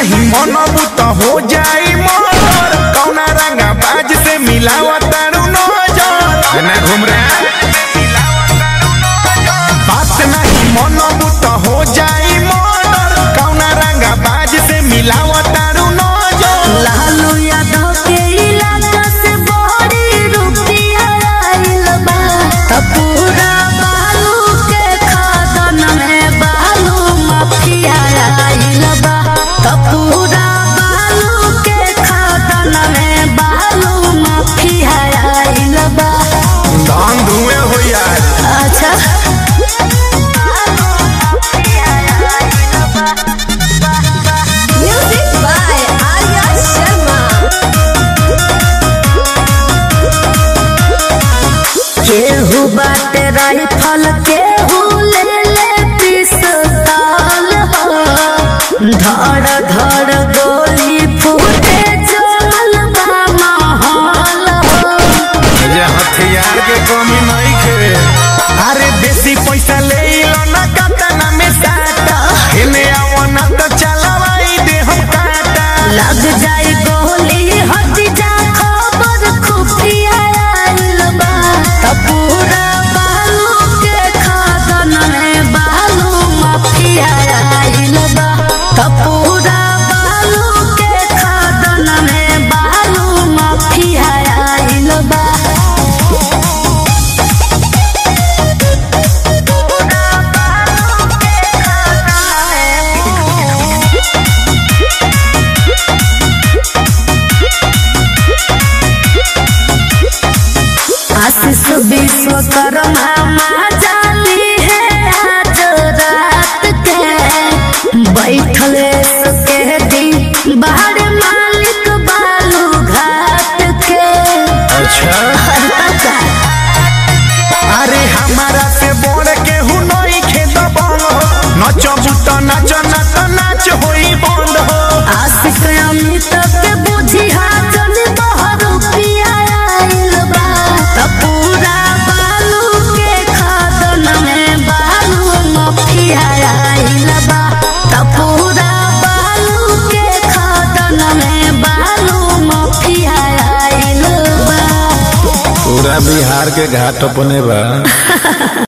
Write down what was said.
नहीं मनबू तो हो जाई मोर कौना रंगा बाज से मिलावा तारू नजर ना घूम रहा बात नहीं मनबू तो हो जाई मोर कौना रंगा बाज से मिलावा तारू नजर लालू यादव के इलाका से बड़ी रुपया आइल बा त पूरा बालू के खदन में बालू माफिया आइल बा त पूरा बालू के खदन में बालू माफिया आइल बा धान धुएं हो यार अच्छा म्यूजिक बाय आर्या शर्मा केहू बाटे राइफल केहू ले ले पिस्तौल हो धड़ धड़ गोली फूटे जल बा माहौल हो ये हथियार के कमी नहीं खे अरे बेसी पैसा ले लो ना काटा में साटा इने आओ ना तो चलवाई दे हम काटा लग जाए गोली हट जा खबर खुफिया आइल बा त पूरा बालू के खदन में बालू माफिया आइल बा त पूरा बालू के खदन में बालू माफिया आइल बा आशीष विश्वकर्मा माँ जाली है आज रात के बैठल के दिन बाहर मालिक बालू घाट के अच्छा हल्का अरे हमारा से बोल के हु नहीं खेत बंग हो नचबू तो नाच ना तो नाच होई बंद हो आशिक अमित के बुझी हाजन बहर पिया आइल बा त पूरा बालू के खदन में बालू मफिया आइल बा त पूरा बालू के खदन में बालू मफिया आइल बा पूरा बिहार के घाट अपने बा